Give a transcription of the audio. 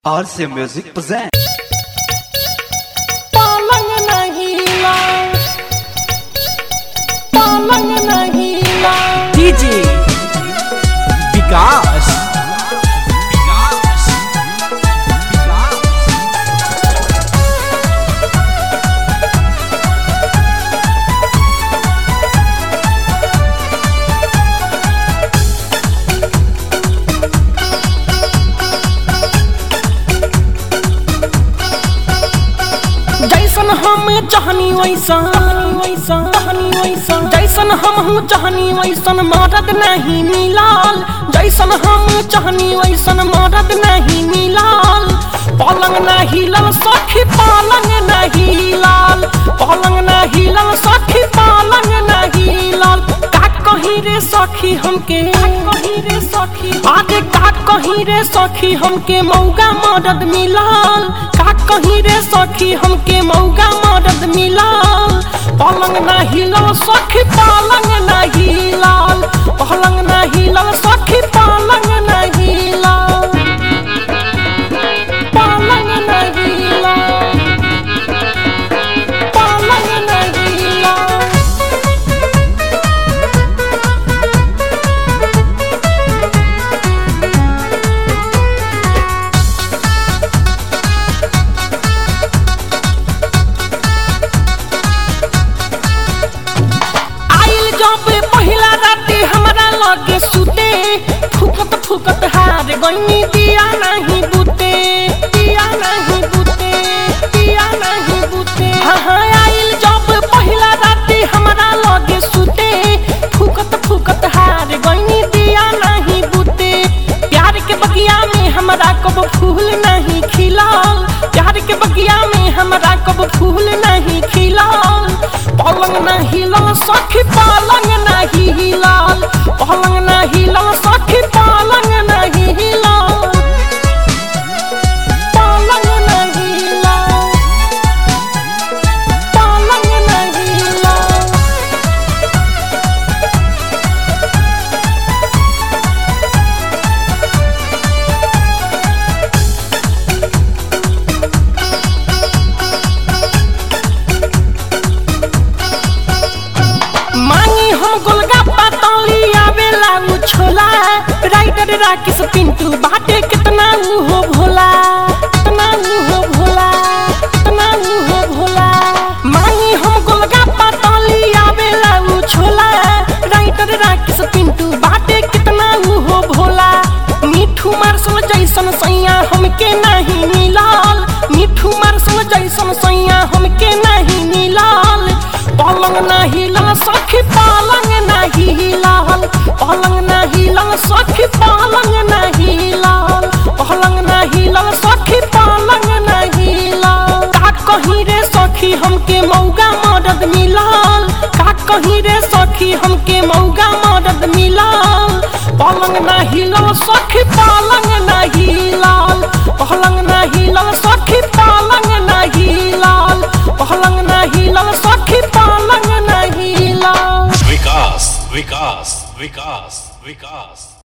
RC Music present. पलंग नहीं ला पलंग नहीं ला डीजे विकास जैसन हम चाहनी वैसन वैसन चाहनी वैसन जैसन हम हम चाहनी वैसन मदद नहीं मिलाल जैसन हम चाहनी वैसन मदद नहीं मिलाल पलंग नहीं लल सखी पलंग नहीं लाल पलंग नहीं लल सखी पलंग नहीं लाल का कहीं रे सखी हमके कहीं रे सखी आगे का कहीं रे सखी हमके मौका मदद मिलाल का कहीं रे सखी हमके मौका मदद मिलाल पलंग ना हिलल सखी पलंग ना हिलाल पलंग ना हिलल सखी पलंग ना हिलाल पलंग ना हिलाल पलंग ना हिलाल आइल जब पहिला राती हमरा लगे सुते फुकत फुकत हार गईनी दिया नहीं बुते दिया नहीं बुते दिया नहीं बुते हाँ हाँ आइल जब पहिला राती हमरा लगे सुते फुकत फुकत हार गईनी दिया नहीं बुते प्यार के बगिया में हमरा कब फूल नहीं खिलाल प्यार के बगिया में हमरा कब फूल नहीं खिलाल पलंग नहीं हिलल सखी पलंग नहीं हिलल पलंग नहीं हिलल सखी पलंग नहीं हिलल पलंग नहीं हिलल पलंग नहीं हिलल मांगी हम गोलगप्पा तौली आवेला उ छोला राइटर राकेश पिंटू बाटे कितना उ हो भोला कितना उ हो भोला कितना उ हो भोला मांगी हम गोलगप्पा तौली आवेला उ छोला राइटर राकेश पिंटू बाटे कितना उ हो भोला मिठू मार्शल जैसन सैया हमके नहीं मिलाल मिठू मार्शल जैसन सैया हमके नहीं मिलाल पलंग नहीं लल सखी पलंग नहीं लाल पलंग नहीं लल सखी पलंग नहीं लाल पलंग नहीं लल सखी पलंग नहीं लाल का कहीं रे सखी हमके मौका मदद मिलाल का कहीं रे सखी हमके मौका मदद मिलाल पलंग नहीं लल सखी पलंग नहीं लाल पलंग नहीं लल सखी पलंग नहीं लाल पलंग नहीं लल सखी पलंग नहीं लाल विकास विकास विकास विकास